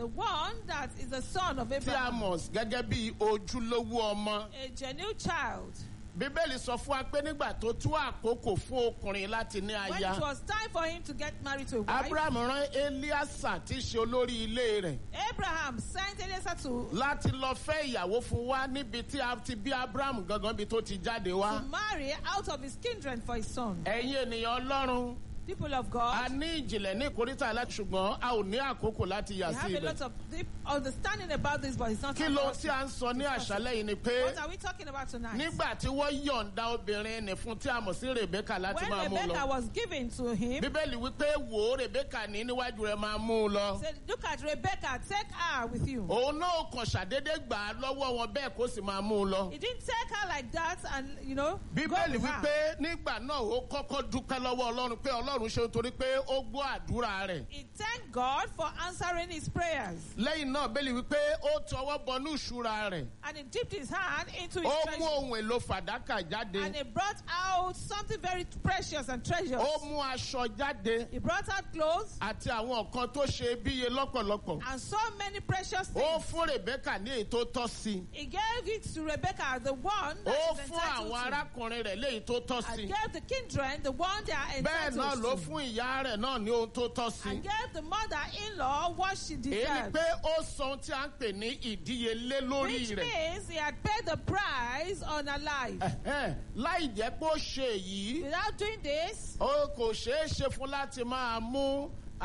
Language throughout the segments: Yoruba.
The one that is the son of tí a Abraham, mọ̀ gẹ́gẹ́ bí ojúlówó ọmọ. a genuine child. bíbélì sọ fún wa pé nígbà tó tú àkókò fún ọkùnrin láti ní When aya it was time for him to get married to a wife, abraham rán eliasa tí í ṣe olórí ilé rẹ̀ Abraham sent Eliezer to, láti lọ fẹ́ ìyàwó fún wa níbi tí a ti bí abraham gangan bí tó ti jáde wá. to marry out of his kindred for his son. ẹ̀yin ènìyàn ọlọ́run People of a God, ní ìjìnlẹ̀ ní ìkórìtà láti ṣùgbọ́n a ò ní àkókò láti yà we sí have a ibẹ̀. lot of deep understanding about this, but it's not kí time ló for us tí to a ń sọ ní discuss it. àṣálẹ́ yìí ni pé What are we talking about tonight? nígbà tí wọ́n yọ̀ǹda obìnrin nì fún tí a mọ̀ sí rebeka láti When máa mú un Rebecca lọ. was given to him, bíbélì wípé wò ó rebeka ní níwájú rẹ̀ máa mú un lọ. said, Look at Rebecca, take her with you. òun náà kàn ṣàdédé gbà á lọ́wọ́ wọn bẹ́ẹ̀ kó sì máa mú un lọ. He didn't take her like that and, you know, go bíbélì with her. wípé nígbà náà ó kọ́kọ́ dúpẹ́ lọ́wọ́ ọlọ́run pé ọlọ́run ṣe torí pé ó gbọ́ àdúrà rẹ̀. He thanked God for answering his prayers. lẹ́yìn náà bẹ́ẹ̀lì wípé ó tọwọ́ bọnú ìṣúra rẹ̀. And he dipped his hand into his ó mú treasure. ohun èlò fàdákà jáde. And he brought out something very precious and treasures. ó mú aṣọ jáde He brought out clothes àti àwọn nǹkan tó ṣe bíye lọ́pọ̀lọpọ̀. and so many precious ó things. fún rebeka ní èyí tó tọ́ sí i. He gave it to Rebecca, the one ó that is fún àwọn entitled to. arákùnrin rẹ̀ léyìí tó tọ́ sí And i. gave the kindred, the one they are bẹ́ẹ̀ náà entitled ló to. fún ìyá rẹ̀ náà ní ohun tó tọ́ sí i. And gave the mother-in-law what she èyí ni deserved. pé ó sọ ohun tí a ń pè ní ìdíyelé lórí Which rẹ̀. means he had paid the price on her life. Ẹ̀hẹ́n, láì jẹ́ pé ó ṣe èyí Without doing this, ó kò ṣeé ṣe fún láti máa mú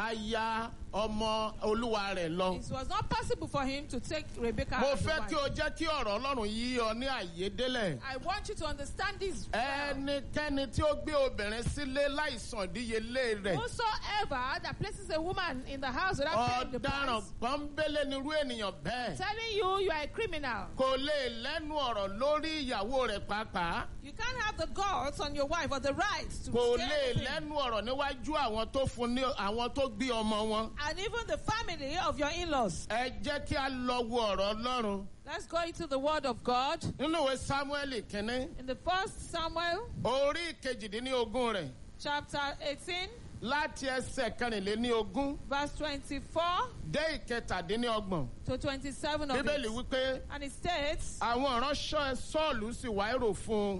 aya ọmọ olúwa rẹ̀ lọ. it was not possible for him to take Rebecca mo as a fẹ́ wife. kí o jẹ́ kí ọ̀rọ̀ ọlọ́run yí ọ ní àyédélẹ̀. I want you to understand this. well. ẹnikẹ́ni tí ó gbé obìnrin sílé láìsàn ìdíyelé rẹ̀ Whosoever that places a woman in the house without paying the ọ̀daràn price, pọ́nbélé nírú ènìyàn bẹ́ẹ̀ telling you you are a criminal. kò lè lẹ́nu ọ̀rọ̀ lórí ìyàwó rẹ̀ pàápàá You can't have the guts on your wife or the right to kò say lè anything. lẹ́nu ọ̀rọ̀ níwájú àwọn tó fún ní àwọn tó gbé ọmọ wọn. And even the family of your in-laws. ẹ jẹ́ kí a lọ wo ọ̀rọ̀ ọlọ́run Let's go into the word of God. nínú ìwé samuel kínní In the first Samuel orí kejìdínlógún rẹ̀ chapter 18, láti ẹsẹ̀ kẹrìnléníogún verse 24 dé ìkẹtàdínlọ́gbọ̀n to 27 of bíbélì it. wípé And it states, àwọn ìránṣẹ́ sọ́ọ̀lù sì wá èrò fún un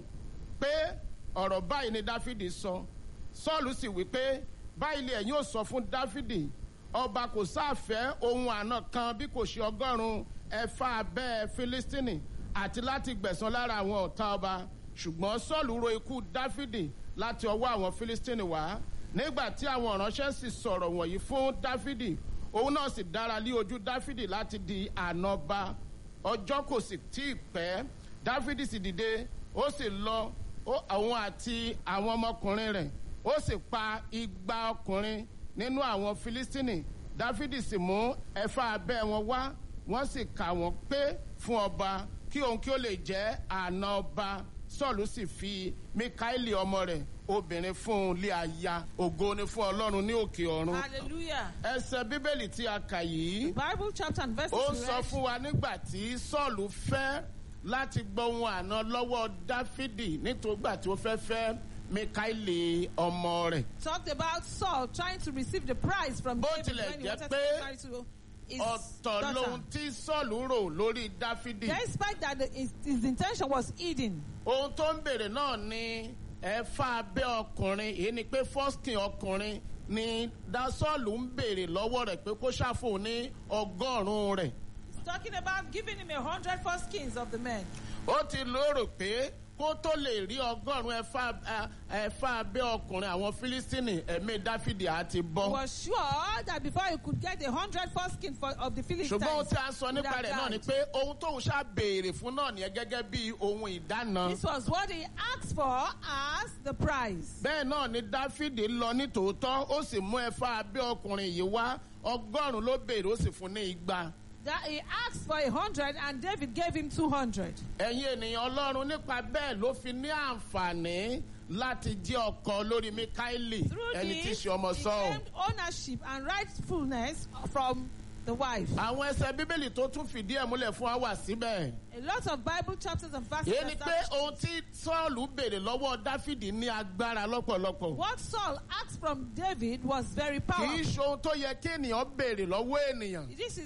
pé ọ̀rọ̀ báyìí ni dáfídì sọ sọ́ọ̀lù sì wí pé báyìí lè ẹ̀yin ò sọ fún dáfídì ọba kò sáfẹ́ ohun àna kan bí kò ṣe ọgọ́rùn-ún ẹ̀fà abẹ́ fílístínì àti láti gbẹ̀san lára àwọn ọ̀tá ọba ṣùgbọ́n sọ́ọ̀lù ro ikú dáfídì láti ọwọ́ àwọn fílístínì wá nígbà tí àwọn ìránṣẹ́ sì sọ̀rọ̀ wọ̀nyí fún dáfídì òun náà sì dára lé ojú dáfídì láti di ànọba ọjọ́ kò sì tí ì pẹ́ dáfídì sì dìde ó sì lọ ó- òun àti àwọn ọmọkùnrin rẹ̀ ó sì pa igba ọkùnrin nínú àwọn filistini dáfídì sì mú ẹ̀fà abẹ́ wọn wá wọ́n sì kà wọ́n pé fún ọba kí òun kí ó lè jẹ́ àna ọba sọ́ọ̀lù sì fi mikaeli ọmọ rẹ̀ obìnrin fún un lé aya ògo ni fún ọlọ́run ní òkè ọ̀run Hallelujah. ẹsẹ̀ bíbélì tí a kà yìí Bible chapter and verse ó sọ fún wa nígbà tí sọ́ọ̀lù fẹ́ láti gbọ́ ohun àná lọ́wọ́ dáfídì nítorí tí ó fẹ́ fẹ́ mikaeli ọmọ rẹ̀. talked about Saul trying to receive the prize from Bó David tilẹ̀ when he jẹ́ wanted to pé get married to his ọ̀tọ̀ daughter. lohun tí sọ́ọ̀lù rò lórí dáfídì. Despite that the, his, his intention was hidden. ohun tó ń bèrè náà ni ẹ̀fà abẹ́ ọkùnrin èyí ni pé fọ́skìn ọkùnrin ni dasọ́ọ̀lù ń bèrè lọ́wọ́ rẹ̀ pé kó ṣàfihàn ní ọgọ́rùn-ún rẹ̀. He's talking about giving him a hundred foreskins of the men. ó ti lérò pé kó tó lè rí ọgọ́rùn-ún ẹ̀fà ẹ̀fà abẹ́ ọkùnrin àwọn fílístínì ẹ̀mí dáfídì á ti He bọ́. was sure that before he could get a hundred foreskins for, of the Philistines, ṣùgbọ́n ohun tí a sọ he would nípa have rẹ̀ náà ni died. pé ohun tóun ṣá béèrè fún náà nìyẹn gẹ́gẹ́ bí ohun ìdáná. This was what he asked for as the prize. bẹ́ẹ̀ náà ni dáfídì lọ ní tòótọ́ ó sì mú ẹ̀fà abẹ́ ọkùnrin yìí wá ọgọ́rùn-ún ló béèrè ó sì fún ní igba. That he asked for a hundred and David gave him two hundred. ẹ̀yin ènìyàn ọlọ́run nípa bẹ́ẹ̀ ló fi ní àǹfààní láti jẹ́ ọkọ lórí mikaeli Through ẹni tí í this, ṣe ọmọ he sọ́ọ̀. claimed ownership and rightfulness from the wife. àwọn ẹsẹ̀ bíbélì tó tún fìdí ẹ̀ múlẹ̀ fún wa wà síbẹ̀. A lot of Bible chapters and verses. èyí ni pé establish ohun tí sọ́ọ̀lù béèrè lọ́wọ́ dáfídì ní agbára lọ́pọ̀lọpọ̀. What Saul asked from David was very kì í powerful. ṣe ohun tó yẹ kí ènìyàn béèrè lọ́wọ́ ènìyàn. This is